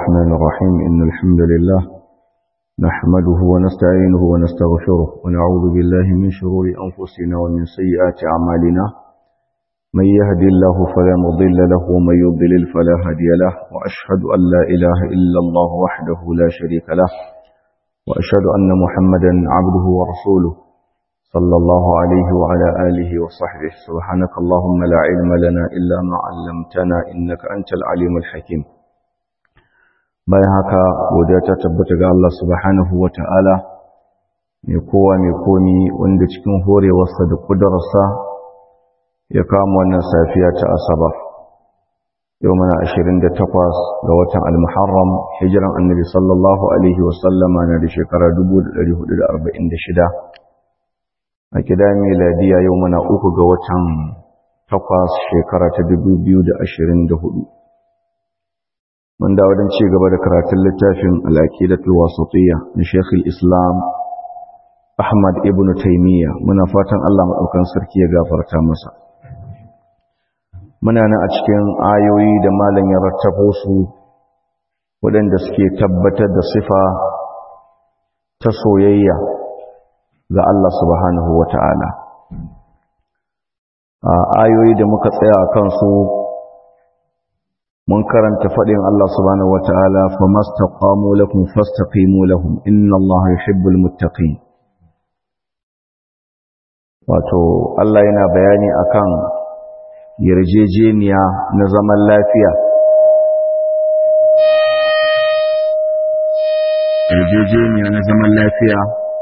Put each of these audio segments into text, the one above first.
الرحمن الرحيم إن الحمد لله نحمده ونستعينه ونستغفره ونعوذ بالله من شرور أنفسنا ومن سيئات أعمالنا من يهد الله فلا مضل له ومن يضلل فلا هادي له وأشهد أن لا إله إلا الله وحده لا شريك له وأشهد أن محمدا عبده ورسوله صلى الله عليه وعلى آله وصحبه سبحانك اللهم لا علم لنا إلا ما علمتنا إنك أنت العليم الحكيم bayan haka godiya ta tabbata ga Allah subhanahu wa ta'ala mai kowa mai komi wanda cikin horewarsa da ƙudurarsa ya kama wannan safiya ta asabar yau mana 28 ga watan al-muharram hijiran annabi sallallahu alaihi wasallama na da shekara 1446 a kida miladiya yau mana uku ga watan takwas shekara ta 2024 mun dawo don ci gaba da karatun littafin al'aqidatul wasatiyya na Sheikh islam Ahmad ibn Taymiyyah muna fatan Allah madaukan sarki ya gafarta masa muna nan a cikin ayoyi da malam ya rattabo su waɗanda suke tabbatar da sifa ta soyayya ga Allah subhanahu wata'ala a ayoyi da muka tsaya a kansu mun karanta faɗin Allah subhanahu wata'ala famastaqamu lakum fastaqimu lahum inna Allah yuhibbul muttaqin wato Allah yana bayani akan yarjejeniya na zaman lafiya yarjejeniya na zaman lafiya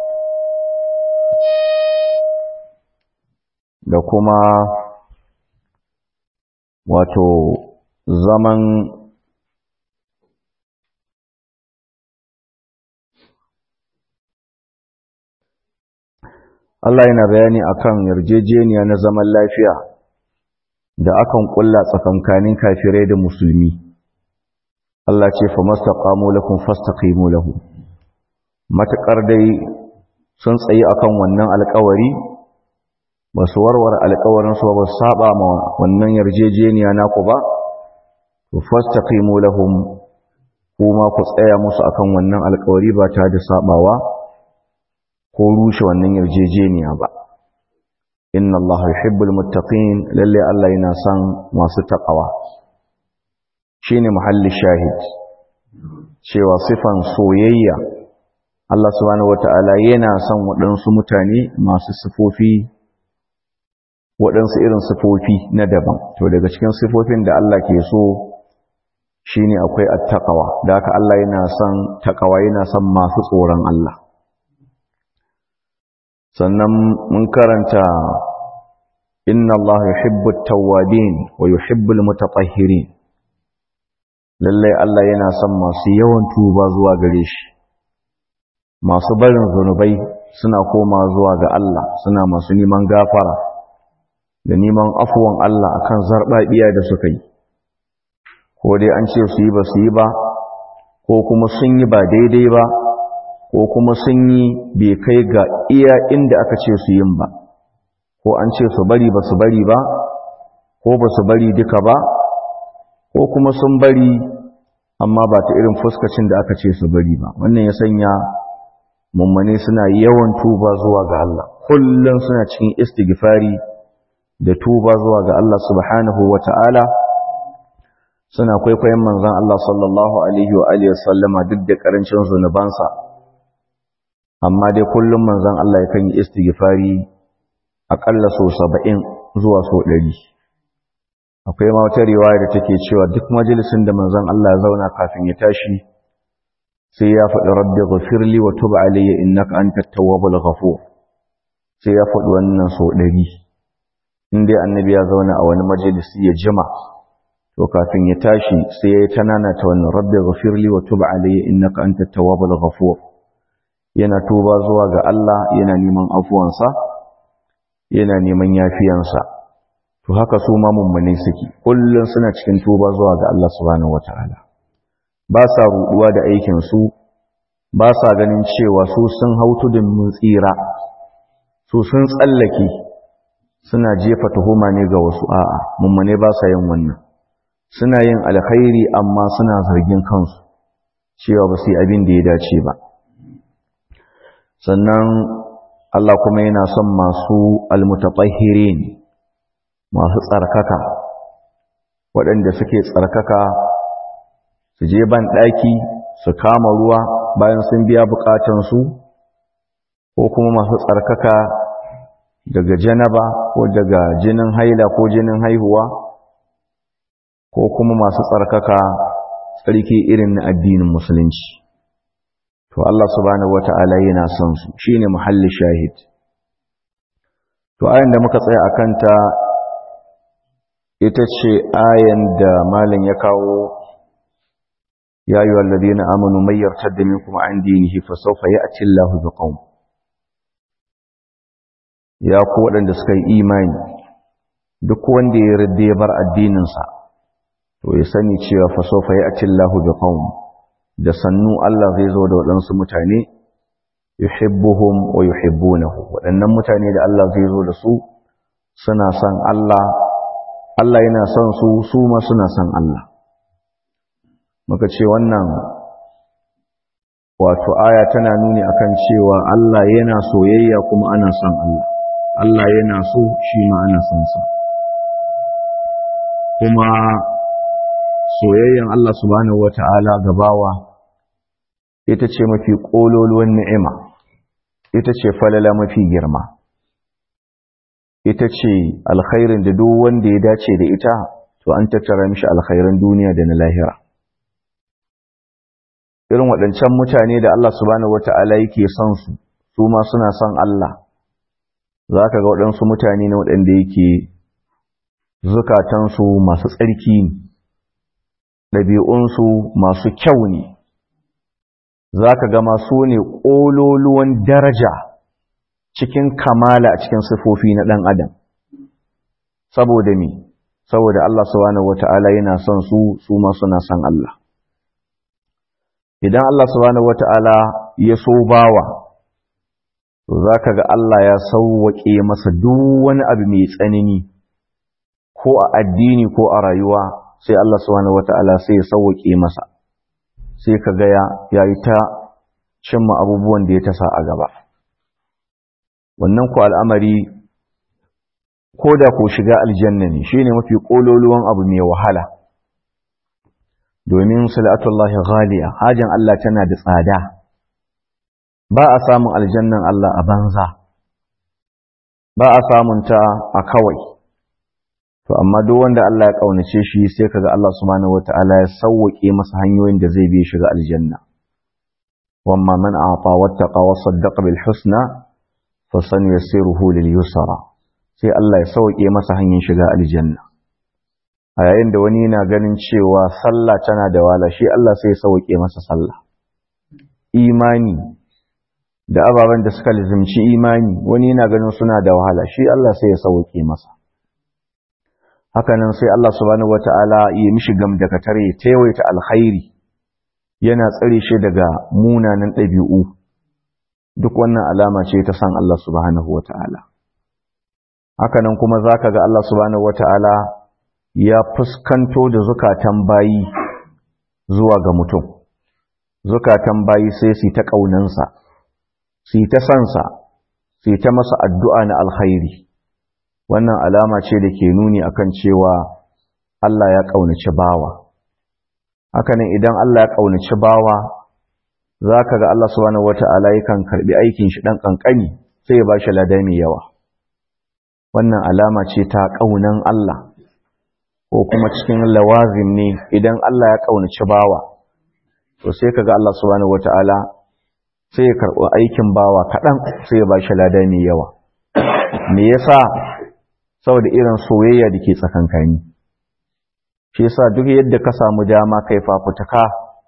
da kuma wato zaman Allah yana bayani akan yarjejeniya na zaman lafiya da akan kulla tsakankanin kafirai da musulmi Allah ce fa mastaqamu lakum fastaqimu lahu matakar dai sun tsayi akan wannan alƙawari ba su warware alƙawarin su ba su saba ma wannan yarjejeniya naku ba to fastaqimu lahum kuma ku tsaya musu akan wannan alƙawari ba tare da sabawa ko rushe wannan yarjejeniya ba inna Allah yuhibbul muttaqin lalle Allah yana son masu taqwa shine muhalli shahid cewa sifan soyayya Allah subhanahu wataala yana son waɗansu mutane masu sifofi waɗansu irin sifofi na daban to daga cikin sifofin da Allah ke so shine akwai attaqwa da haka Allah yana son taqwa yana son masu tsoron Allah sannan mun karanta inna Allah yuhibbu at-tawwabin wa yuhibbu al-mutatahhirin lalle Allah yana son masu yawan tuba zuwa gare shi masu barin zunubai suna koma zuwa ga Allah suna masu neman gafara da neman afuwan Allah akan zarbabiya da suka yi ko dai an ce su yi ba su yi ba ko kuma sun yi ba daidai ba ko kuma sun yi bai kai ga iya inda aka ce su yin ba ko an ce su bari ba su bari ba ko ba su bari duka ba ko kuma sun bari amma ba ta irin fuskacin da aka ce su bari ba wannan ya sanya mummane suna yawan tuba zuwa ga Allah kullum suna cikin istighfari da tuba zuwa ga Allah subhanahu wata'ala suna kwaikwayon manzon Allah sallallahu alaihi wa alihi wasallama duk da karancin zunubansa amma dai kullum manzon Allah yakan yi istighfari akalla so 70 zuwa so 100 akwai ma wata riwaya da take cewa duk majalisin da manzon Allah ya zauna kafin ya tashi sai ya faɗi rabbi ghafirli wa tub alayya innaka antat tawwabul ghafur sai ya faɗi wannan so 100 in dai annabi ya zauna a wani majalisi ya jima to kafin ya tashi sai ya yi tanana ta wannan rabbi ghafirli wa tub alayya innaka antat tawwabul ghafur yana tuba zuwa ga Allah yana neman afuwansa yana neman yafiyansa to haka su ma mummune suke kullun suna cikin tuba zuwa ga Allah subhanahu wataala ba sa ruduwa da aikin su ba sa ganin cewa su sun hautu da mun tsira su sun tsallake suna jefa tuhuma ne ga wasu a'a mummune ba sa yin wannan suna yin alkhairi amma suna zargin kansu cewa ba su yi abin da ya dace ba sannan Allah kuma yana son masu almutatahhirin masu tsarkaka waɗanda suke tsarkaka su je ban ɗaki su kama ruwa bayan sun biya bukatansu ko kuma masu tsarkaka daga janaba ko daga jinin haila ko jinin haihuwa ko kuma masu tsarkaka tsarki irin na addinin musulunci to Allah subhanahu wata'ala yana son su shine muhalli shahid to ayan da muka tsaya akan ta ita ce ayan da malam ya kawo ya ayyuha alladhina amanu may yartadda minkum an dinihi fasawfa ya'ti Allahu biqaum ya ku waɗanda suka yi imani duk wanda ya rade ya bar addininsa to ya sani cewa fasawfa ya'ti Allahu biqaum da sannu Allah zai zo da waɗansu mutane yuhibbuhum wa yuhibbunahu waɗannan mutane da Allah zai zo da su suna son Allah Allah yana son su su ma suna son Allah muka ce wannan wato aya tana nuni akan cewa Allah yana soyayya kuma ana son Allah Allah yana so shi ma ana son sa kuma soyayyan Allah subhanahu wata'ala gabawa ita ce mafi ƙololuwan ni'ima ita ce falala mafi girma ita ce alkhairin da duk wanda ya dace da ita to an tattara mishi alkhairan duniya da na lahira irin waɗancan mutane da Allah subhanahu wata'ala yake son su su ma suna son Allah za ka ga waɗansu mutane na waɗanda yake zukatansu masu tsarki ne ɗabi'unsu masu kyau ne za ka ga masu ne ƙololuwan daraja cikin kamala a cikin sifofi na ɗan adam saboda me saboda Allah subhanahu wata'ala yana son su su ma suna son Allah idan Allah subhanahu wata'ala ya so bawa to za ka ga Allah ya sauwaƙe masa duk wani abu mai tsanani ko a addini ko a rayuwa sai Allah subhanahu wata'ala sai ya sauwaƙe masa sai ka ga ya yi ta cimma abubuwan da ya tasa a gaba wannan ku al'amari ko da ko shiga aljanna ne shine mafi ƙololuwan abu mai wahala domin salatullahi ghaliya hajin Allah tana da tsada ba a samun aljannan Allah a banza ba a samun ta a kawai to amma duk wanda Allah ya kaunace shi sai kaga Allah subhanahu wataala ya sauwake masa hanyoyin da zai bi shiga aljanna wamma man a'ta wattaqa wa saddaqa bil husna fa sanuyassiruhu lil yusra sai Allah ya sauke masa hanyar shiga aljanna a yayin da wani yana ganin cewa sallah tana da wala shi Allah sai ya sauke masa sallah imani da ababen da suka lizimci imani wani yana ganin suna da wahala shi Allah sai ya sauke masa hakanan sai Allah subhanahu wata'ala ya mishi gamdakatar ya taiwaita alkhairi yana tsare shi daga munanan ɗabi'u duk wannan alama ce ta san Allah subhanahu wata'ala hakanan kuma zaka ga Allah subhanahu wata'ala ya fuskanto da zukatan bayi zuwa ga mutum zukatan bayi sai su ta ƙaunansa su ta sansa su ta masa addu'a na alkhairi wannan alama ce da ke nuni akan cewa Allah ya ƙaunaci bawa hakanan idan Allah ya ƙaunaci bawa za ka ga Allah subhanahu wata'ala yakan karɓi aikin shi ɗan ƙanƙani sai ya ba shi lada mai yawa wannan alama ce ta ƙaunan Allah ko kuma cikin lawazim ne idan Allah ya ƙaunaci bawa to sai ka ga Allah subhanahu wata'ala sai ya karɓi aikin bawa kaɗan sai ya ba shi lada mai yawa me yasa saboda irin soyayya da ke tsakankani shi yasa duk yadda ka samu dama kai fafutuka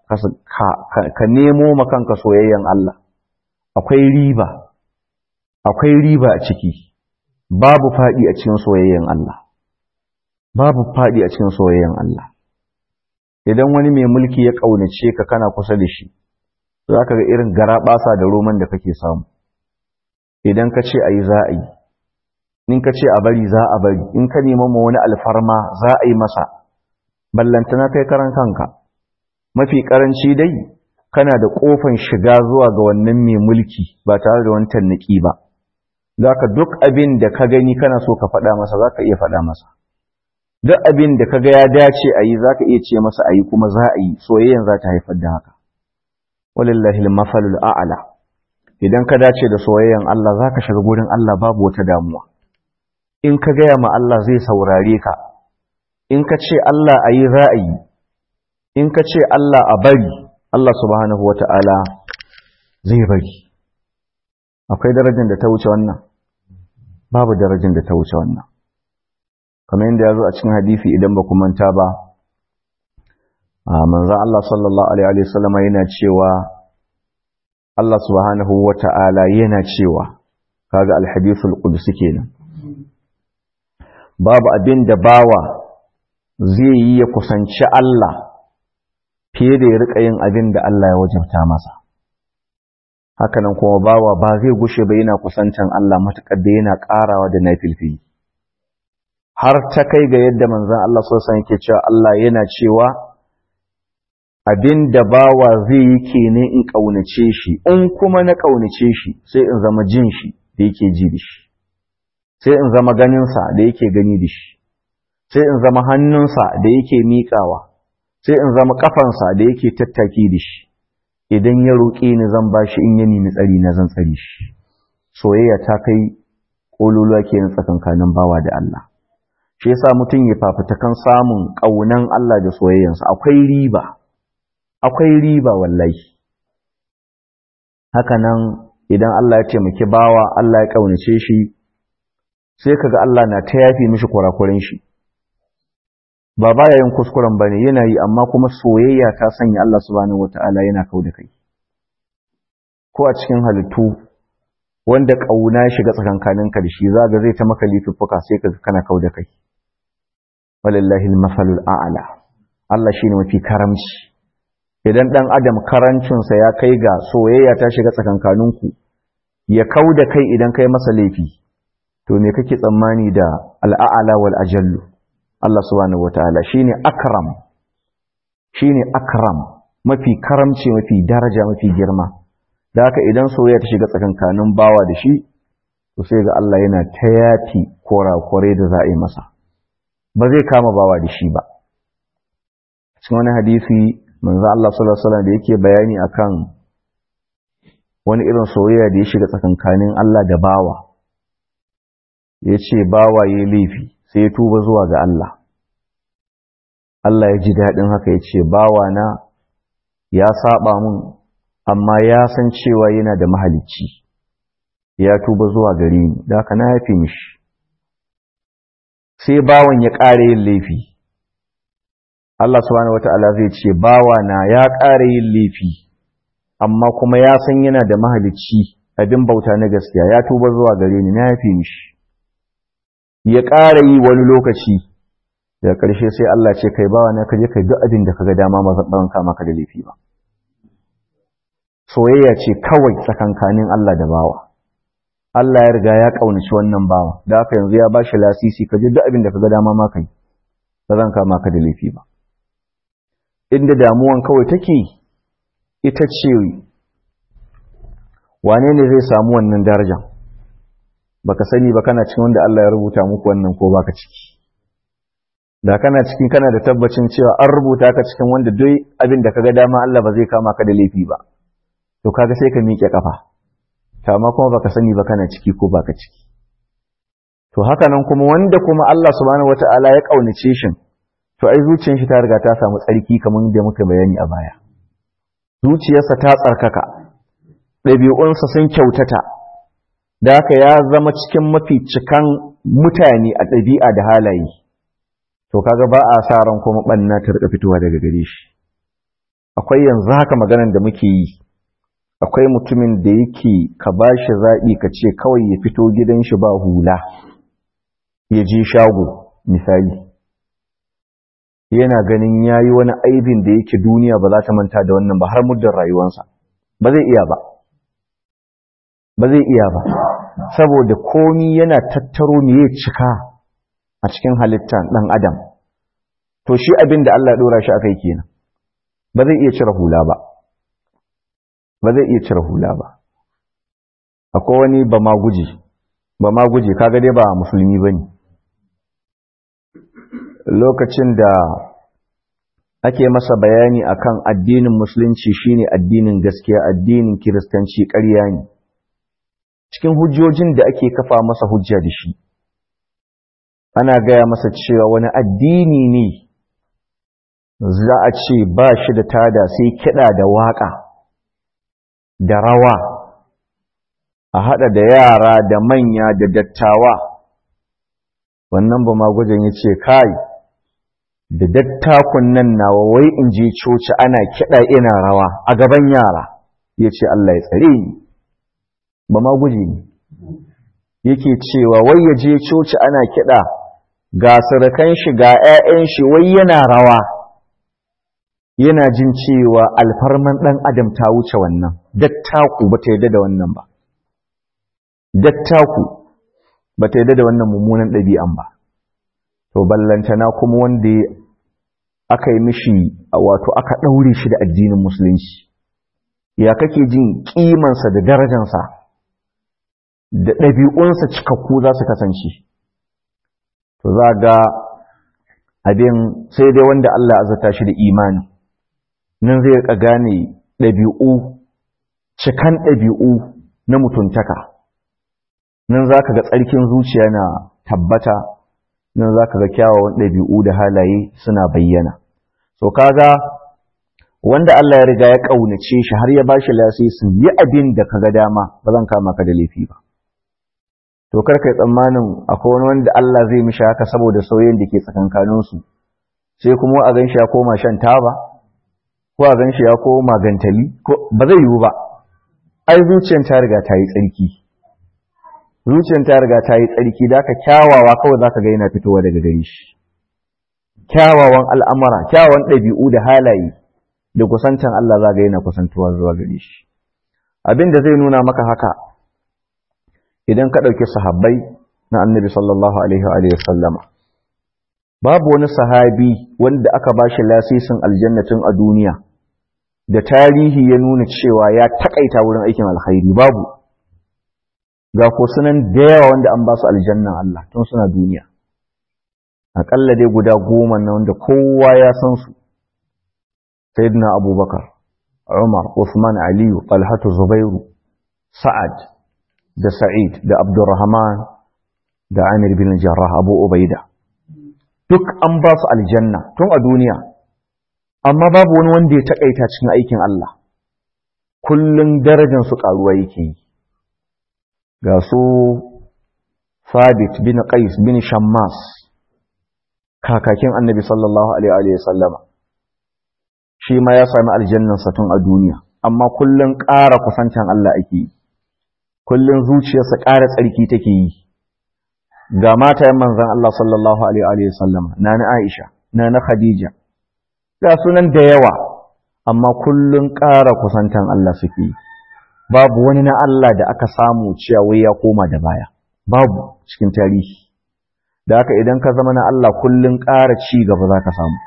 ka nemo makanka soyayyan Allah akwai riba akwai riba a ciki babu faɗi a cikin soyayyan Allah babu faɗi a cikin soyayyan Allah idan wani mai mulki ya ƙaunace ka kana kusa da shi za ka ga irin garaɓasa da roman da kake samu idan ka ce a yi za a yi in ka ce a bari za a bari in ka nema ma wani alfarma za a yi masa ballantana kai karan kanka mafi karanci dai kana da kofan shiga zuwa ga wannan mai mulki ba tare da wani tannaki ba zaka duk abin da ka gani kana so ka faɗa masa zaka iya faɗa masa duk abin da kaga ya dace a yi zaka iya ce masa a yi kuma za a yi soyayyan za ta haifar da haka walillahi al-mafalul a'la idan ka dace da soyayyan Allah zaka shiga gurin Allah babu wata damuwa in ka gaya ma Allah zai saurare ka in ka ce Allah a yi za a yi in ka ce Allah a bari Allah subhanahu wa ta'ala zai bari akwai darajar da ta wuce wannan babu darajar da ta wuce wannan kamar yadda ya zo a cikin hadisi idan ba manta ba manzo Allah sallallahu alaihi wa sallam yana cewa Allah subhanahu wa ta'ala yana cewa kaga alhadithul qudsi kenan babu abin da bawa zai yi ya kusanci Allah fiye da ya rika yin abin da Allah ya wajabta masa hakanan kuma bawa ba zai gushe ba yana kusantan Allah matuƙar da yana ƙarawa da nafilfili har ta kai ga yadda manzon Allah sosan yake cewa Allah yana cewa abin da bawa zai yi kenan in ƙaunace shi in kuma na ƙaunace shi sai in zama jin shi da yake ji da shi sai in zama ganinsa da yake gani da shi sai in zama hannunsa da yake miƙawa sai in zama ƙafansa da yake tattaki da shi idan ya roƙe ni zan ba shi in ya nemi tsari na zan tsari shi soyayya ta kai ƙololuwa ke na tsakankanin bawa da Allah shi yasa mutum ya fafutukan samun ƙaunan Allah da soyayyansa akwai riba akwai riba wallahi haka nan idan Allah ya taimaki bawa Allah ya ƙaunace shi sai kaga Allah na ta yafi mishi kurakuren shi ba baya yin kuskuren bane yana yi amma kuma soyayya ta sanya Allah subhanahu wataala yana kau da kai ko a cikin halittu wanda kauna ya shiga tsakankanin ka da shi zaga zai ta maka lifuffuka sai kaga kana kau da kai walillahi al-masalul a'la Allah shine mafi karamci idan dan adam karancinsa ya kai ga soyayya ta shiga tsakankaninku ya kau da kai idan kai masa laifi to me kake tsammani da al'a'ala wal ajallu Allah subhanahu wataala shine akram shine akram mafi karamci mafi daraja mafi girma da haka idan soyayya ta shiga tsakankanin bawa da shi to sai ga Allah yana ta yafi korakore da za a yi masa ba zai kama bawa da shi ba cikin wani hadisi manzo Allah sallallahu alaihi wasallam da yake bayani akan wani irin soyayya da ya shiga tsakankanin Allah da bawa ya ce bawa ya laifi sai ya tuba zuwa ga Allah Allah ya ji daɗin haka ya ce bawa na ya saba mun amma ya san cewa yana da mahalicci ya tuba zuwa gare ni da haka na yafe mishi sai bawan ya ƙara yin laifi Allah subhanahu wata'ala zai ce bawa na ya ƙara yin laifi amma kuma ya san yana da mahalicci abin bauta na gaskiya ya tuba zuwa gare ni na yafe mishi ya ƙara yi wani lokaci daga ƙarshe sai Allah ce kai bawa na kaje kai duk abin da kaga dama ma zan kama ka da laifi ba soyayya ce kawai tsakankanin Allah da bawa Allah ya riga ya kaunaci wannan bawa da haka yanzu ya bashi lasisi kaje duk abin da kaga dama ma kai ba zan kama ka da laifi ba inda damuwan kawai take ita ce wane ne zai samu wannan darajar baka sani ba kana cikin wanda Allah ya rubuta muku wannan ko baka ciki da kana cikin kana da tabbacin cewa an rubuta ka cikin wanda duk abin da kaga dama Allah ba zai kama ka da laifi ba to kaga sai ka miƙe kafa to amma kuma baka sani ba kana ciki ko baka ciki to haka nan kuma wanda kuma Allah subhanahu wataala ya kaunace shi to ai zuciyar shi ta riga ta samu tsarki kamar da muka bayani a baya zuciyarsa ta tsarkaka ɗabi'unsa sun kyautata da haka ya zama cikin mafi cikan mutane a ɗabi'a da halaye to kaga ba a sa ran kuma ɓanna ta rika fitowa daga gare shi akwai yanzu haka maganar da muke yi akwai mutumin da yake ka ba shi zaɓi ka ce kawai ya fito gidan shi ba hula ya je shago misali yana ganin ya yi wani aibin da yake duniya ba za ta manta da wannan ba har muddin rayuwansa ba zai iya ba ba zai iya ba saboda komi yana tattaro ne ya cika a cikin halittar ɗan adam to shi abin da Allah ya ɗora shi aka yi kenan ba zai iya cire hula ba ba zai iya cire hula ba akwai wani ba ma guji ba ma guji kaga dai ba musulmi ba ne lokacin da ake masa bayani akan addinin musulunci shine addinin gaskiya addinin kiristanci ƙarya ne cikin hujjojin da ake kafa masa hujja da shi ana gaya masa cewa wani addini ne za a ce ba shi da tada sai kiɗa da waƙa da rawa a haɗa da yara da manya da dattawa wannan ba magwajen ya ce kai da dattakun nan nawa wai in je coci ana kiɗa ina rawa a gaban yara ya ce Allah ya tsare ni ba magwaje ne yake cewa wai ya je coci ana kiɗa ga surukan shi ga 'ya'yan shi wai yana rawa yana jin cewa alfarman ɗan adam ta wuce wannan dattaku ba ta yadda da wannan ba dattaku ba ta yadda da wannan mummunan ɗabi'an ba to ballantana kuma wanda aka yi mishi wato aka ɗaure shi da addinin musulunci ya kake jin ƙimansa da darajansa da ɗabi'unsa cikakku za su kasance to za ga abin sai dai wanda Allah azata shi da imani nan zai ka gane ɗabi'u cikan ɗabi'u na mutuntaka nan za ka ga tsarkin zuciya na tabbata nan za ka ga kyawawan ɗabi'u da halaye suna bayyana so kaga wanda Allah ya riga ya ƙaunace shi har ya ba shi lasisin yi abin da ka ga dama ba zan kama ka da laifi ba to kar kai tsammanin akwai wani wanda Allah zai mishi haka saboda sauyin da ke tsakankaninsu sai kuma a gan shi ya koma shan taba ko a gan shi ya koma gantali ko ba zai yiwu ba ai zuciyar ta riga ta yi tsarki zuciyar ta riga ta yi tsarki da ka kyawawa kawai zaka ga yana fitowa daga gare shi kyawawan al'amara kyawawan ɗabi'u da halaye da kusantan Allah za ga yana kusantuwa zuwa gare shi abin da zai nuna maka haka idan ka ɗauki sahabbai na annabi sallallahu alaihi wa sallama babu wani sahabi wanda aka ba shi lasisin aljannatin a duniya da tarihi ya nuna cewa ya takaita wurin aikin alkhairi babu ga ko sunan da yawa wanda an ba su aljannan Allah tun suna duniya aƙalla dai guda goma na wanda kowa ya san su sayyidina abubakar umar usman aliyu talhatu zubairu sa'ad da sa'id da abdurrahman da amir bin jarrah abu ubaida duk an ba su aljanna tun a duniya amma babu wani wanda ya takaita cikin aikin Allah kullun darajar su karuwa yake yi ga su Sabit bin Qais bin Shammas kakakin Annabi sallallahu alaihi wa sallama shi ma ya sami aljannan sa tun a duniya amma kullun ƙara kusantan Allah ake yi kullun zuciyarsa ƙara tsarki take yi ga matayen manzan Allah sallallahu Alaihi wasallam na na Aisha, na na Khadija, ga sunan da yawa, amma kullum ƙara kusantan Allah suke babu wani na Allah da aka samu cewa wai ya koma da baya, babu cikin tarihi. Da haka idan ka zama na Allah kullum ƙara ci gaba za ka samu.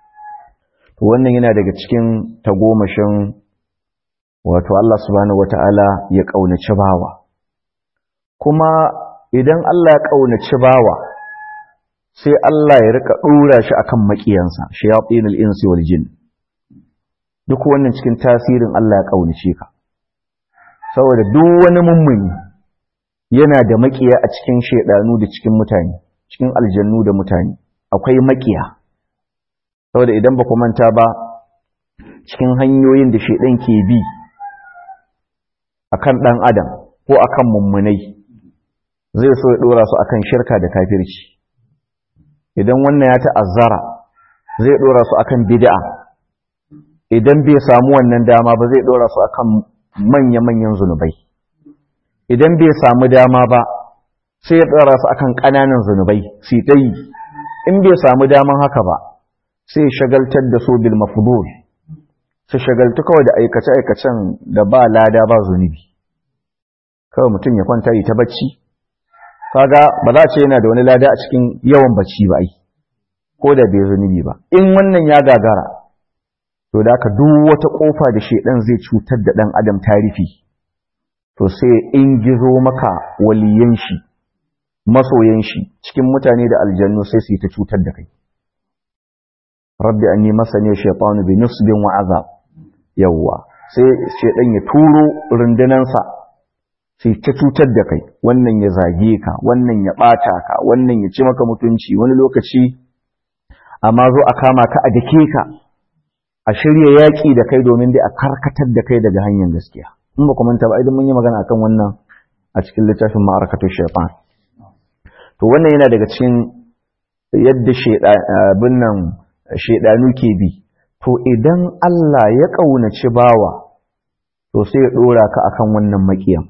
To wannan yana daga cikin tagomashin wato Allah subhanahu wata'ala ya ƙaunaci bawa. Kuma idan Allah ya ƙaunaci bawa sai Allah ya rika ɗora shi akan maƙiyansa shayatinul insi wal jin duk wannan cikin tasirin Allah ya ƙaunace ka saboda duk wani mummuni yana da maƙiya a cikin shedanu da cikin mutane cikin aljannu da mutane akwai maƙiya saboda idan ba ku manta ba cikin hanyoyin da shedan ke bi akan ɗan adam ko akan mummunai zai so ya dora su akan shirka da kafirci idan wannan ya ta'azzara zai dora su akan bid'a idan bai samu wannan dama ba zai dora su akan manya-manyan zunubai idan bai samu dama ba sai ya dora su akan ƙananan zunubai su yi in bai samu daman haka ba sai shagaltar da su bil mafdul su shagaltu kawai da aikace-aikacen da ba lada ba zunubi kawai mutum ya kwanta yi ta bacci kaga ba za a ce yana da wani lada a cikin yawan bacci ba ai ko da bai zunubi ba in wannan ya gagara to da ka duk wata kofa da shedan zai cutar da dan adam tarifi to sai in gizo maka waliyan shi masoyan shi cikin mutane da aljannu sai su yi ta cutar da kai rabbi anni masani shaytanu bi nusbin wa azab yawwa sai shedan ya turo rundunansa sai ta cutar da kai wannan ya zage ka wannan ya bata ka wannan ya ci maka mutunci wani lokaci amma zo a kama ka a dake ka a shirya yaƙi da kai domin dai a karkatar da kai daga hanyar gaskiya in ba manta ba idan mun yi magana akan wannan a cikin littafin ma'arakatu shaytan to wannan yana daga cikin yadda shedabin nan shedanu ke bi to idan Allah ya kaunaci bawa to sai ya dora ka akan wannan makiyan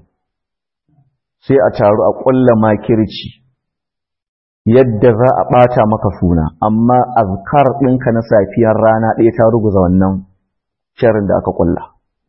sai a taru a ƙulla makirci yadda za a ɓata maka suna amma azkar ɗinka na safiyar rana ɗaya ta ruguza wannan sharin da aka ƙulla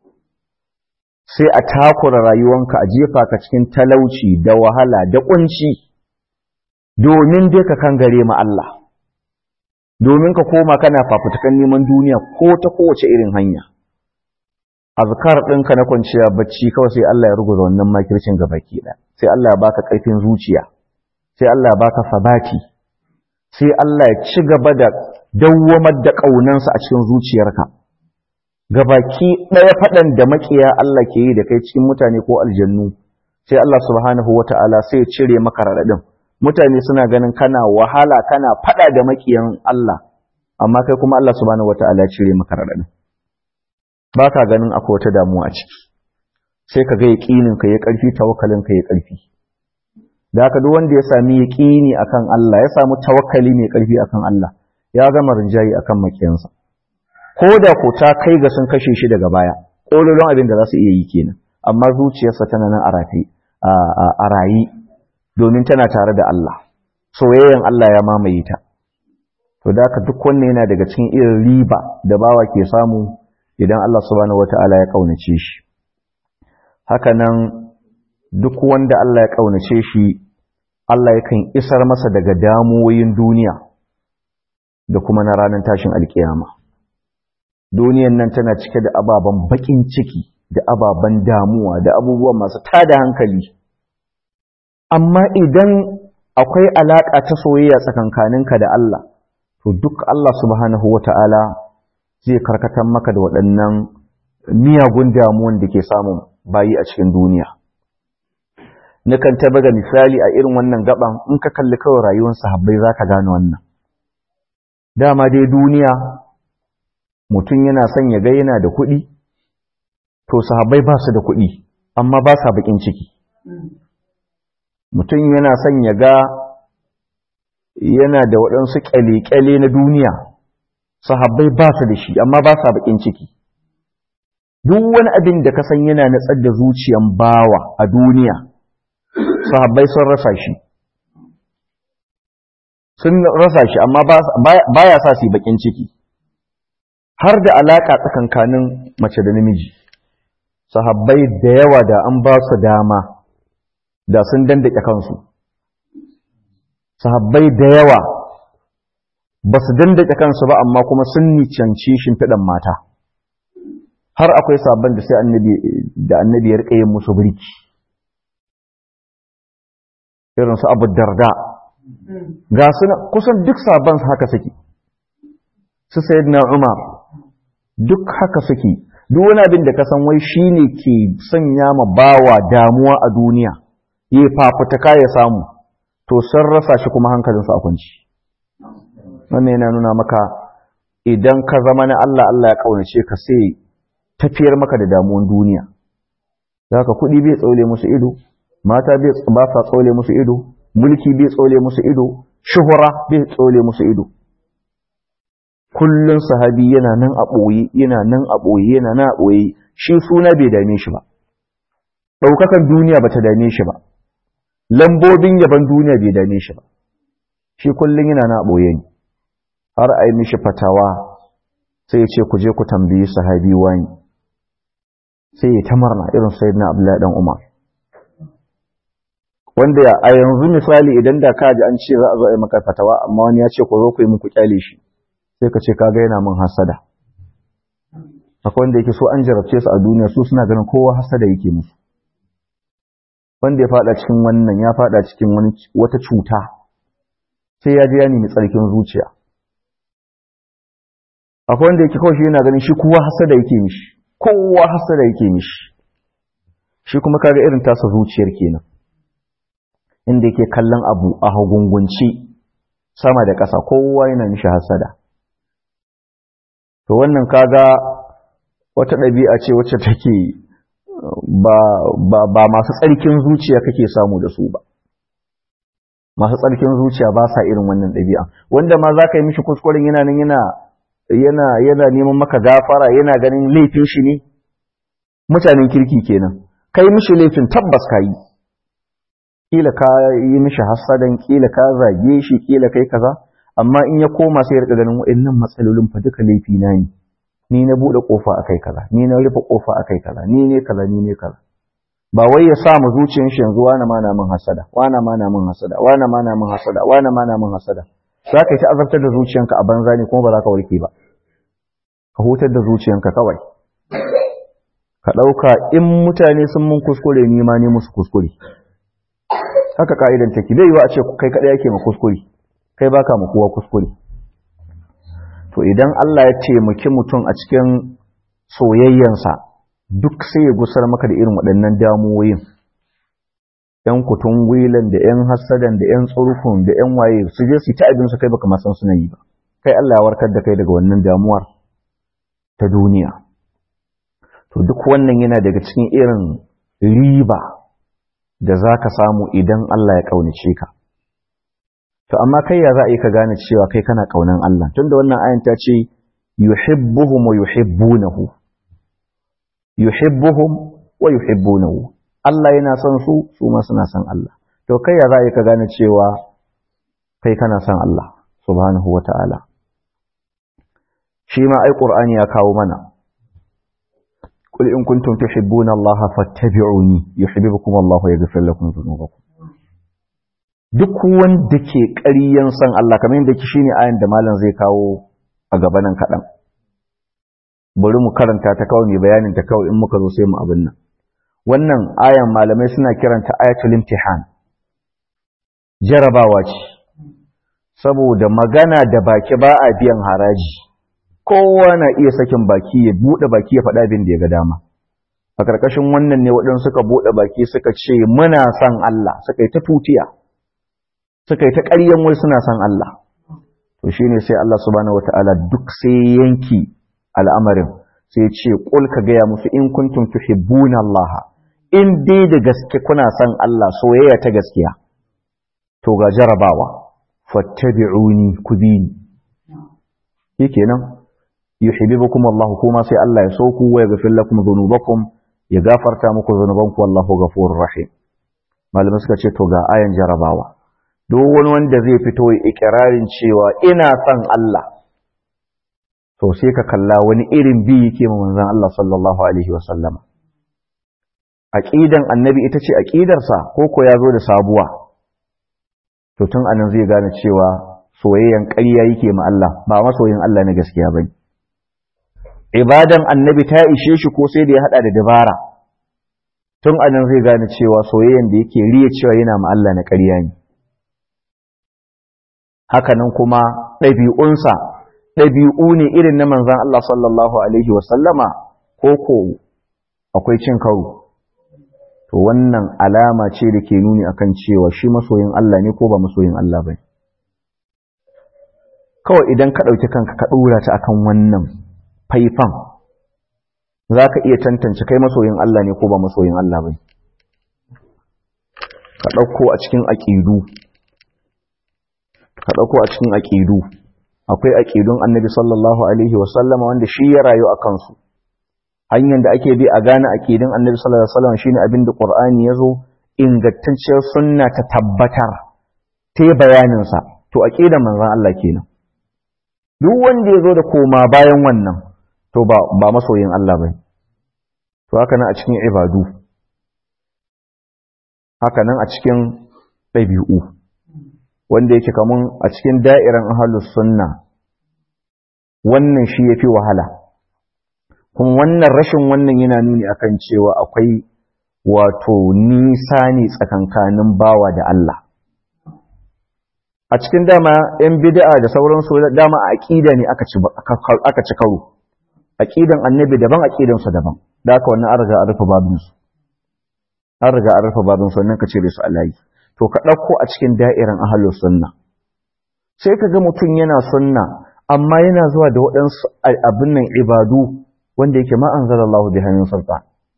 sai a takura rayuwanka a jefa ka cikin talauci da wahala da ƙunci domin dai ka kan gare ma Allah domin ka koma kana fafutukan neman duniya ko ta kowace irin hanya azkar ɗinka na kwanciya bacci kawai sai Allah ya ruguza wannan makircin gabaki ɗaya sai Allah ya baka ƙarfin zuciya sai Allah ya baka sabati sai Allah ya ci gaba da dawwamar da ƙaunansa a cikin zuciyarka gabaki ɗaya faɗan da makiya Allah ke yi da kai cikin mutane ko aljannu sai Allah subhanahu wata'ala sai ya cire maka raɗaɗin mutane suna ganin kana wahala kana faɗa da makiyan Allah amma kai kuma Allah subhanahu wata'ala ya cire maka raɗaɗin ba ka ganin akwai wata damuwa a ciki sai ka ga yaƙinin ka ya ƙarfi tawakkalin ka ya ƙarfi da haka duk wanda ya sami yaƙini akan Allah ya samu tawakkali mai ƙarfi akan Allah ya gama rinjayi akan makiyansa ko da ko ta kai ga sun kashe shi daga baya ƙololon abin da za su iya yi kenan amma zuciyarsa tana nan a rafi a rayi domin tana tare da Allah soyayyen Allah ya mamaye ta to da haka duk wannan yana daga cikin irin riba da bawa ke samu idan Allah subhanahu wata'ala ya kaunace shi haka nan duk wanda Allah ya kaunace shi Allah yakan isar masa daga damuwoyin duniya da kuma na ranar tashin alkiyama duniyan nan tana cike da ababen bakin ciki da ababen damuwa da abubuwa masu tada hankali amma idan akwai alaka ta soyayya tsakankaninka da Allah to duk Allah subhanahu wata'ala zai karkatar maka da waɗannan miyagun damuwan da ke samun bayi a cikin duniya. Nukan ta baga misali a irin wannan gaban in ka kalli kawai rayuwar sahabbai za ka gane wannan. Dama dai duniya mutum yana son ya ga yana da kuɗi, to sahabbai ba su da kuɗi, amma ba sa baƙin ciki. Mutum yana son ya ga yana da waɗansu ƙyale-ƙyale na duniya, sahabbai ba su da shi amma ba sa bakin ciki duk wani abin da ka san yana natsar da zuciyan bawa a duniya sahabbai sun rasa shi sun rasa shi amma baya sa su bakin ciki har da alaka tsakankanin mace da namiji sahabbai da yawa da an ba su dama da sun dandake kansu sahabbai da yawa ba su dandake kansu ba amma kuma sun nicanci shimfiɗan mata har akwai sabon da sai annabi da annabi ya rika yin musu birki irin su abu darda ga su kusan duk sabon su haka suke su sayyidina umar duk haka suke duk wani abin da ka san wai shine ke sanya ma bawa damuwa a duniya yi fafutuka ya samu to sun rasa shi kuma hankalinsu a kunci wannan yana nuna maka idan ka zama na Allah Allah ya kaunace ka sai tafiyar maka da damuwan duniya zaka kuɗi bai tsaule musu ido mata bai ba sa tsaule musu ido mulki bai tsaule musu ido shuhura bai tsaule musu ido kullun sahabi yana nan a ɓoye yana nan a ɓoye yana nan a ɓoye shi suna bai dame shi ba ɗaukakan duniya ba ta dame shi ba lambobin yaban duniya bai dame shi ba shi kullun yana nan a ɓoye ne har a yi mishi fatawa sai ya ce ku je ku tambayi sahabi wani sai ya ta marna irin sai na abdullahi dan umar wanda a yanzu misali idan da ka ji an ce za a zo a yi maka fatawa amma wani ya ce ku zo ku yi muku kyale shi sai ka ce kaga yana min hasada akwai wanda yake so an jarabce su a duniya su suna ganin kowa hasada yake musu wanda ya fada cikin wannan ya fada cikin wani wata cuta sai ya je ya nemi tsarkin zuciya akwai wanda yake kawai shi yana ganin shi kowa hasada yake mishi kowa hasada yake mishi shi kuma kaga irin tasa zuciyar kenan inda yake kallon abu a hagungunci sama da ƙasa kowa yana mishi hasada to wannan kaga wata ɗabi'a ce wacce take ba, ba, ba masu tsarkin zuciya kake samu da su ba masu tsarkin zuciya ba sa irin wannan ɗabi'a wanda ma za ka yi mishi kuskuren yana nan yana yana yana neman maka gafara yana ganin laifin shi ne mutanen kirki kenan kai mishi laifin tabbas ka yi kila ka yi mishi hasadan kila ka zage shi kila kai kaza amma in ya koma sai ya rika ganin wa'annan matsalolin fa duka laifi na ne ni na bude kofa akai kaza ni na rufe kofa akai kaza ni ne kaza ni ne kaza ba wai ya sa mu zuciyar shi yanzu wani ma na min hasada wani ma na min hasada wani ma na min hasada wani ma na min hasada za ka yi ta azabtar da zuciyanka a banza ne kuma ba za ka warke ba ka hutar da zuciyanka kawai ka ɗauka in mutane sun mun kuskure ni ma ne musu kuskure haka ka'idan take bai yi wa a ce kai kaɗai yake ma kuskure kai baka ma kowa kuskure to idan Allah ya taimaki mutum a cikin soyayyansa duk sai ya gusar maka da irin waɗannan damuwoyin ‘yan kutun gwilan da ‘yan hassadan da ‘yan tsurkun da ‘yan waye su je su ta abin su kai baka masan suna yi ba kai Allah ya warkar da kai daga wannan damuwar ta duniya to duk wannan yana daga cikin irin riba da za ka samu idan Allah ya ƙaunace ka to amma kai ya za a yi ka gane cewa kai kana ƙaunan Allah tunda wannan ayan ta ce yuhibbuhum wa yuhibbunahu yuhibbuhum wa yuhibbunahu Allah yana son su su ma suna son Allah to kai ya za a yi ka gane cewa kai kana son Allah subhanahu wata'ala shi ma ai qur'ani ya kawo mana qul in kuntum tuhibbuna Allah fattabi'uni yuhibbukum Allah wa yaghfir lakum dhunubakum duk wanda ke ƙaryan son Allah kamar yadda ki shine ayan da malam zai kawo a gaba nan kaɗan bari mu karanta ta kawai mai bayanin ta kawai in muka zo sai mu abin nan wannan ayan malamai suna kiranta ayatul imtihan jarabawa ce saboda magana da baki ba a biyan haraji kowa na iya sakin baki ya bude baki ya faɗa abin da ya ga dama a ƙarƙashin wannan ne waɗansu suka bude baki suka ce muna son Allah suka yi ta tutiya suka yi ta ƙaryan wai suna son Allah to shine sai Allah subhanahu wataala duk sai yanki al'amarin sai ce ƙul ka gaya musu in kuntum tuhibbuna Allah in dai da gaske kuna son Allah soyayya ta gaskiya to ga jarabawa fattabi'uni ku bi ni shikenan yuhibbukum Allah kuma sai Allah ya so ku wa yaghfir lakum dhunubakum ya gafarta muku dhunubanku wallahu ghafurur rahim malamai suka ce to ga ayan jarabawa duk wani wanda zai fito ya ikirarin cewa ina son Allah to sai ka kalla wani irin bi yake ma manzon Allah sallallahu alaihi wasallama aqidan annabi ita ce aqidarsa ko ko ya zo da sabuwa to tun anan zai gane cewa soyayyan ƙarya yake ma Allah ba masoyin Allah na gaskiya bane ibadan annabi ta ishe shi ko sai da ya hada da dabara tun anan zai gane cewa soyayyan da yake riya cewa yana ma Allah na ƙarya ne haka nan kuma ɗabi'unsa ɗabi'u ne irin na manzan Allah sallallahu Alaihi wasallama ko ko akwai cin karo. To wannan alama ce da ke nuni akan cewa shi masoyin Allah ne ko ba masoyin Allah ba Kawai idan ka ɗauki kanka ka ɗora ta akan wannan faifan, za ka iya tantance kai masoyin Allah ne ko ba masoyin Allah ba Ka ɗauko a cikin aƙidu, ka ɗauko a cikin aƙidu. akwai aƙidun annabi sallallahu alaihi wasallama wanda shi ya rayu a kansu hanyar da ake bi a gane aƙidun annabi sallallahu alaihi wasallam shine abin da qur'ani yazo ingantacciyar sunna ta tabbatar ta bayanin sa to aqidan manzon Allah kenan duk wanda yazo da koma bayan wannan to ba ba masoyin Allah bane to haka nan a cikin ibadu haka nan a cikin ɗabi'u wanda yake kamun a cikin da'iran ahalus sunna wannan shi yafi wahala kuma wannan rashin wannan yana nuni akan cewa akwai wato nisa ne tsakankanin bawa da Allah a cikin dama yan bid'a da sauransu dama a aqida ne aka ci aka ci karo aqidan annabi daban aqidan sa daban da haka wannan an riga an rufe babin su an riga an rufe babin su wannan ka cire su alayi to ka dauko a cikin da'irin ahlus sunna sai ka ga mutum yana sunna amma yana zuwa da waɗansu abin nan ibadu wanda yake ma anzalallahu bi hannun sultan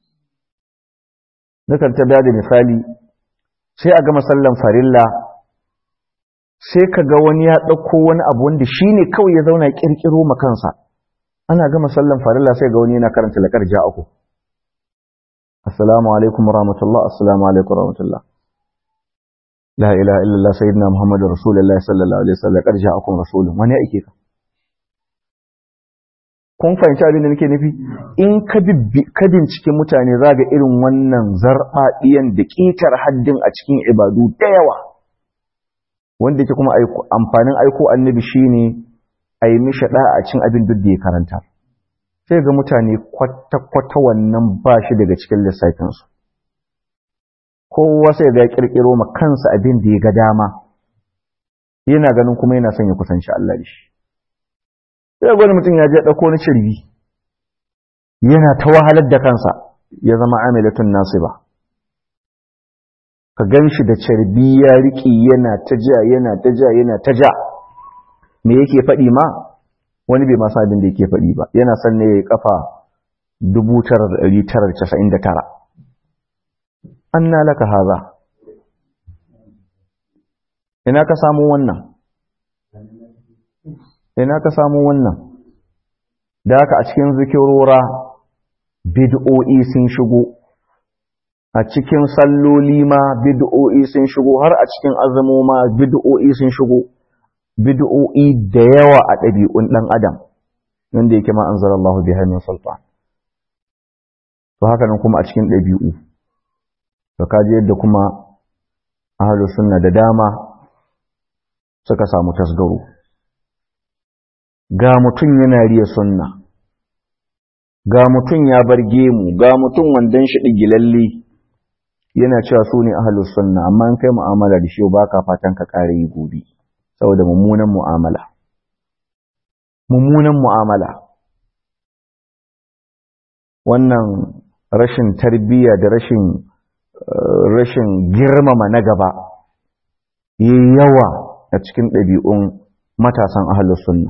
nakan ta da misali sai a gama sallan farilla sai ka ga wani ya ɗauko wani abu wanda shi ne kawai ya zauna ƙirƙiro ma kansa ana gama sallan farilla sai ga wani yana karanta laƙar ja'aku assalamu alaikum rahmatullah assalamu alaikum rahmatullah la ilaha illallah sayyidina muhammadu rasulullahi sallallahu alaihi wasallam laƙar ja'akum rasulun wani ake ka kun fahimci abin da nake nufi in ka bincike mutane za ga irin wannan zarɓaɗiyan da ƙetar haddin a cikin ibadu da yawa wanda yake kuma amfanin aiko annabi shine a yi mishi a cin abin duk da ya karanta sai ga mutane kwata-kwata wannan ba shi daga cikin lissafinsu kowa sai ga ya ƙirƙiro ma kansa abin da ya ga dama yana ganin kuma yana son ya kusanci Allah da shi sai gwani mutum ya je ɗauko na cirbi yana ta wahalar da kansa ya zama amilatun nasu ba ka gan shi da carbi ya riƙe yana ta ja yana ta ja yana ta ja me yake faɗi ma wani bai masu abin da yake faɗi ba yana son ne ya kafa 1999 an na laka haza ina ka samu wannan ina ka samu wannan da haka a cikin zikirora bid'o'i sun shigo a cikin salloli ma bid'o'i sun shigo har a cikin azumo ma bid'o'i sun shigo bid'o'i da yawa a ɗabi'un ɗan adam wanda yake ma anzalallahu biha min sultan to haka nan kuma a cikin ɗabi'u to kaji yadda kuma ahlus sunna da dama suka samu tasgaro ga mutum yana riya sunna ga mutum ya bar gemu ga mutum wandan shi digilalle yana cewa su ne ahlus sunna amma in kai mu'amala da shi ba ka fatan ka kare yi gobe saboda mummunan mu'amala mummunan mu'amala wannan rashin tarbiyya da rashin rashin girmama na gaba yayi yawa a cikin ɗabi'un matasan ahlus sunna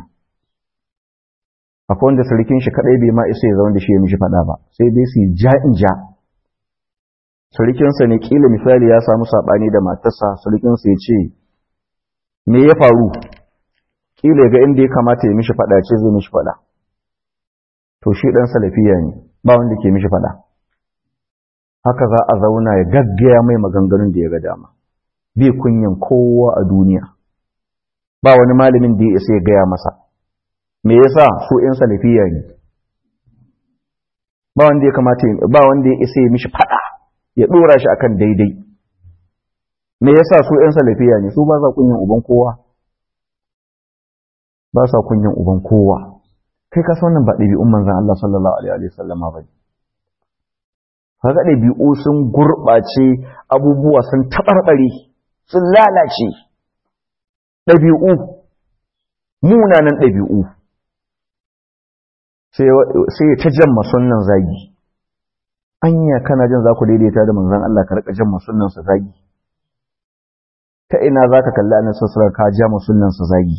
akwai wanda sarkin shi kadai bai ma isa ya zama da shi ya mishi fada ba sai dai su ja in ja sarkinsa ne kila misali ya samu sabani da matarsa sarkinsa ya ce me ya faru kila ga inda ya kamata ya mishi fada ce zai mishi fada to shi dan salafiya ne ba wanda ke mishi fada haka za a zauna ya gaggaya mai maganganun da ya ga dama bai kunyan kowa a duniya ba wani malamin da ya isa ya gaya masa me yasa su ƴan salafiya ne ba wanda ya kamata ba wanda ya isa ya mishi fada ya dora shi akan daidai me yasa su ƴan salafiya ne su ba sa kunyan uban kowa ba sa kunyan uban kowa kai ka san wannan ba ɗabi'un manzon Allah sallallahu alaihi wa sallama ba kaga ɗabi'u sun gurɓace abubuwa sun taɓarɓare sun lalace ɗabi'u munanan ɗabi'u sai ya ta jan masunnan zagi anya kana jin za ku daidaita da manzan Allah ka rika jan masunnan sa zagi ta ina za ka kalli annabi sallallahu ka ja masunnan sa zagi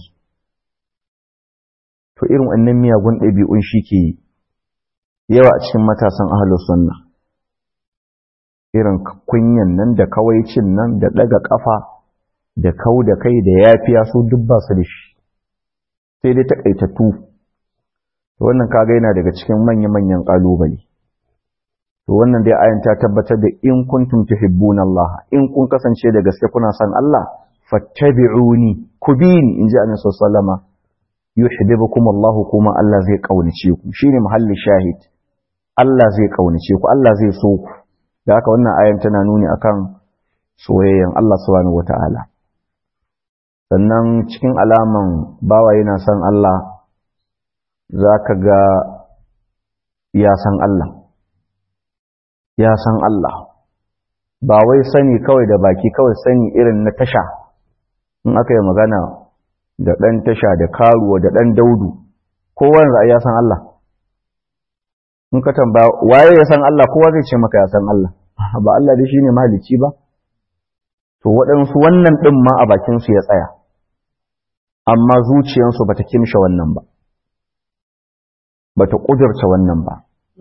to irin wannan miyagun ɗabi'un shi ke yawa a cikin matasan ahlus sunna irin kunyan nan da kawaicin nan da daga kafa da kau da kai da yafiya su duk ba su da shi sai dai takaitattu wannan kaga yana daga cikin manya-manyan kalubale to wannan dai ayan ta tabbatar da in kuntum tuhibbuna Allah in kun kasance da gaske kuna son Allah fattabi'uni kubini inji annabi sallallahu alaihi yuhibbukum Allah kuma Allah zai kaunace ku shine muhallin shahid Allah zai kaunace ku Allah zai so ku da haka wannan ayan tana nuni akan soyayyen Allah subhanahu wataala sannan cikin alaman bawa yana son Allah za ka ga ya san Allah ya san Allah ba wai sani kawai da baki kawai sani irin na tasha in aka yi magana da ɗan tasha da karuwa da ɗan daudu kowane za ya san Allah in ka tambaya waye ya san Allah kowa zai ce maka ya san Allah ba Allah dai shine malici ba to waɗansu wannan ɗin ma a bakinsu ya tsaya amma zuciyarsu bata kimshe wannan ba bata ƙudurta wannan ba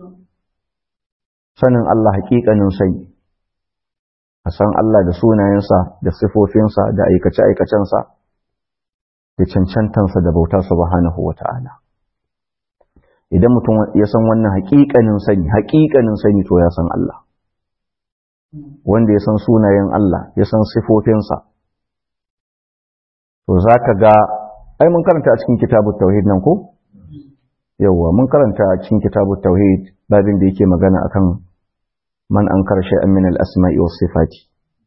sanin Allah haƙiƙanin sani a san Allah da sunayensa da sifofinsa da aikace-aikacensa da cancantansa da bauta subhanahu wa ta'ala idan mutum ya san wannan haƙiƙanin sani haƙiƙanin sani to ya san Allah wanda ya san sunayen Allah ya san sifofinsa to za ka ga ai mun karanta a cikin kitabut tauhid nan ko yawwa mun karanta a cikin kitabut tauhid babin da yake magana akan man ankara shay'an min al-asma'i was sifati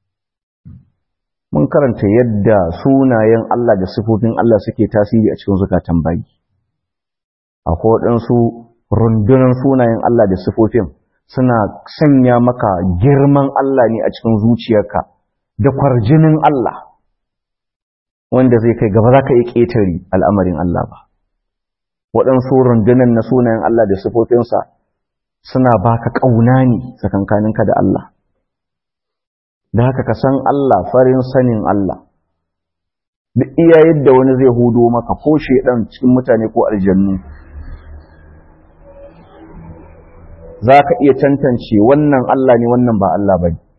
mun karanta yadda sunayen Allah da sifofin Allah suke tasiri a cikin zukatan bayi akwai waɗansu rundunar sunayen Allah da sifofin suna sanya maka girman Allah ne a cikin zuciyarka da kwarjinin Allah wanda zai kai gaba za ka yi ƙetare al'amarin Allah ba waɗansu rundunar na sunayen Allah da sifofinsa suna baka ƙauna ne tsakankaninka da Allah da haka ka san Allah farin sanin Allah duk iya yadda wani zai hudo maka ko shedan cikin mutane ko aljannu za ka iya tantance wannan Allah ne wannan ba Allah ba ne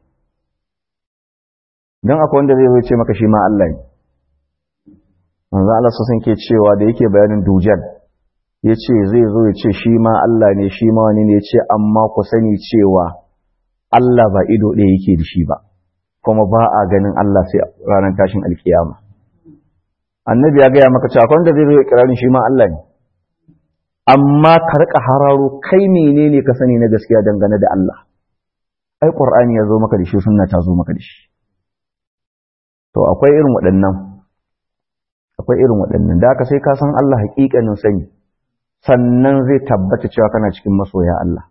don akwai wanda zai zo ce maka shi ma Allah ne manzo Allah sun ke cewa da yake bayanin dujal ya ce zai zo ya ce shi ma Allah ne shi ma wani ne ya ce amma ku sani cewa Allah ba ido ɗaya yake da shi ba kuma ba a ganin Allah sai ranar tashin alkiyama annabi ya gaya maka cewa wanda zai zo ya kirarin shi ma Allah ne amma ka rika hararo kai menene ka sani na gaskiya dangane da Allah ai qur'ani ya zo maka da shi sunna ta zo maka da shi to akwai irin waɗannan akwai irin waɗannan da haka sai ka san Allah haƙiƙanin sani sannan zai tabbata cewa kana cikin masoya Allah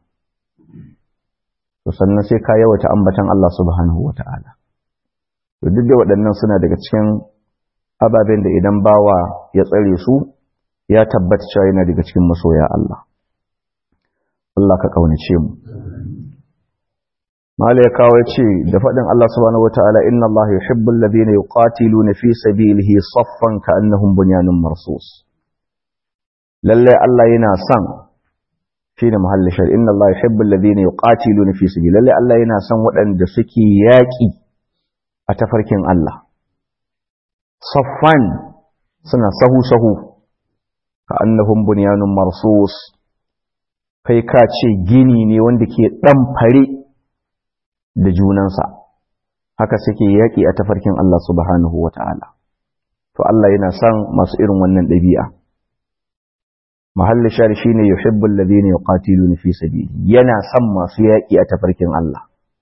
to sannan sai ka yawata ambatan Allah subhanahu wata'ala to duk da waɗannan suna daga cikin ababen da idan bawa ya tsare su ya tabbata cewa yana daga cikin masoya Allah Allah ka kaunace mu Mala ya kawo ce da faɗin Allah subhanahu wata'ala inna Allah yuhibbul ladina yuqatiluna fi sabilihi saffan ka'annahum bunyanun marsus lalle Allah yana son shine muhallin shar inna Allah yuhibbul ladina yuqatiluna fi sabili lalle Allah yana son waɗanda suke yaƙi a tafarkin Allah saffan suna sahu sahu ka annahum bunyanun marsus kai ka ce gini ne wanda ke dan fare da junansa haka suke yaƙi a tafarkin Allah subhanahu wata'ala to Allah yana son masu irin wannan ɗabi'a mahallin shari shine yuhibbul ladina yuqatiluna fi sabili yana son masu yaƙi a tafarkin Allah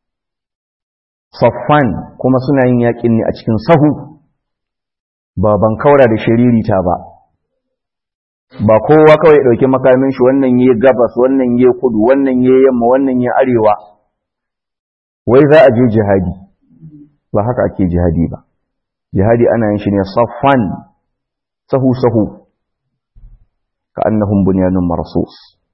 saffan kuma suna yin yaƙin ne a cikin sahu ba ban kaura da shiririta ba ba kowa kawai ɗauki makamin shi wannan yi gabas wannan yi kudu wannan yi yamma wannan yi arewa wai za a je jihadi ba haka ake jihadi ba jihadi ana yin shi ne saffan sahu sahu ka annahum bunyanun marsus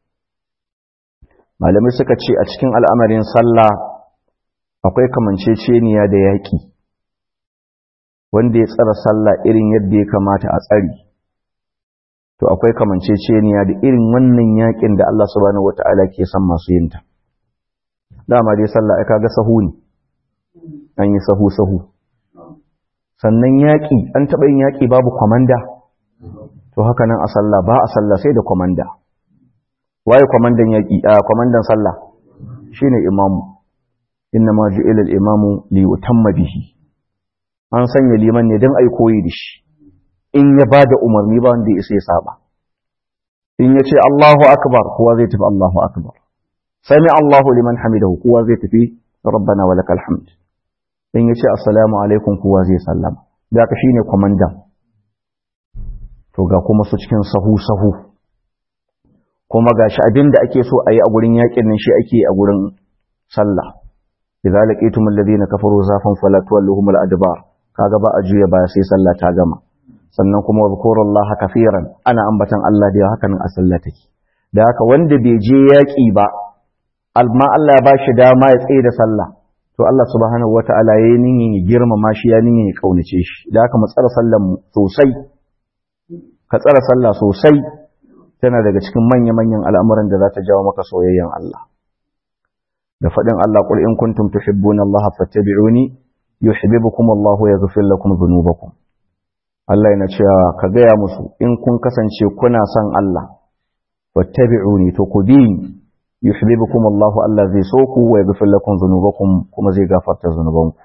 malamai suka ce a cikin al'amarin sallah akwai kamanceceniya da yaƙi wanda ya tsara sallah irin yadda ya kamata a tsari to akwai kamanceceniya da irin wannan yaƙin da Allah subhanahu wata'ala ke son masu yinta dama dai sallah ai kaga sahu ne an yi sahu sahu sannan yaƙi an taɓa yin yaƙi babu kwamanda to haka nan a sallah ba a sallah sai da kwamanda waye kwamandan yaƙi a kwamandan sallah shine imamu inna ma ju'ila al-imamu li yutamma bihi an sanya liman ne dan ai koyi da shi in ya bada umarni ba wanda ya saba in ya ce Allahu akbar kowa zai tafi Allahu akbar sami Allahu liman hamidahu kowa zai tafi rabbana wa lakal hamd in ya ce assalamu alaikum kowa zai sallama da ka shine kwamandan to ga kuma su cikin sahu-sahu kuma gashi abin da ake so a yi a gurin yakin nan shi ake yi a gurin sallah idza laqitum alladhina kafaru zafan fala tuwalluhum al-adbar kaga ba a juya baya sai sallah ta gama sannan kuma zkurullaha kafiran ana ambatan Allah da haka nan a sallah take da haka wanda bai je yaki ba amma Allah ya bashi dama ya tsaye da sallah to Allah subhanahu wataala yayin nin ya girmama shi ya nin ya kaunace shi da haka mu tsara sallan sosai ka tsara sallah sosai tana daga cikin manya-manyan al'amuran da za ta jawo maka soyayyen Allah. Da faɗin Allah ƙul in kuntum tuhibbuna Allah fattabi'uni yuhibbukum Allah ya ghafir lakum dhunubakum. Allah yana cewa ka gaya musu in kun kasance kuna son Allah fattabi'uni to ku bi ni yuhibbukum Allah Allah zai so ku wa yaghfir lakum dhunubakum kuma zai gafarta zunubanku.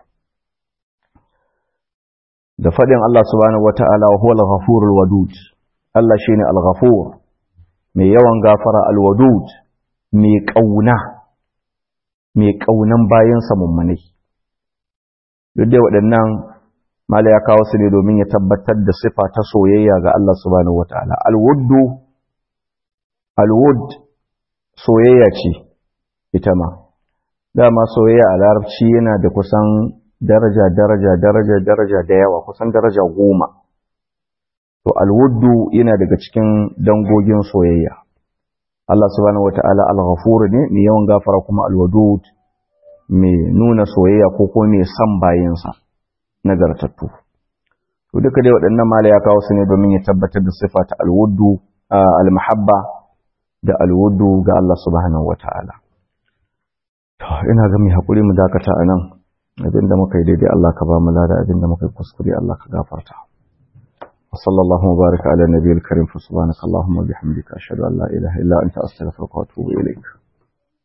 Da faɗin Allah subhanahu wata'ala wa huwa al-ghafurul wadud. Allah shine al-ghafur mai yawan gafara alwadud mai ƙauna mai ƙaunan bayansa mummunai duk da waɗannan mala ya kawo su ne domin ya tabbatar da sifa ta soyayya ga Allah subhanahu wataala alwuddu alwud soyayya ce ita ma dama soyayya a larabci yana da kusan daraja daraja daraja daraja da yawa kusan daraja goma to alwuddu yana daga cikin dangogin soyayya Allah subhanahu wata'ala al-ghafur ne mai yawan gafara kuma al-wadud mai nuna soyayya ko kuma mai san bayinsa nagartattu to duka dai waɗannan mala ya kawo su ne domin ya tabbatar da sifa ta al-wuddu al-mahabba da al-wuddu ga Allah subhanahu wata'ala to ina ga mai hakuri mu dakata anan abinda muka yi daidai Allah ka ba mu lada abinda muka yi kuskure Allah ka gafarta وصلى الله وبارك على النبي الكريم فسبحانك اللهم وبحمدك أشهد أن لا إله إلا أنت أستغفرك وأتوب إليك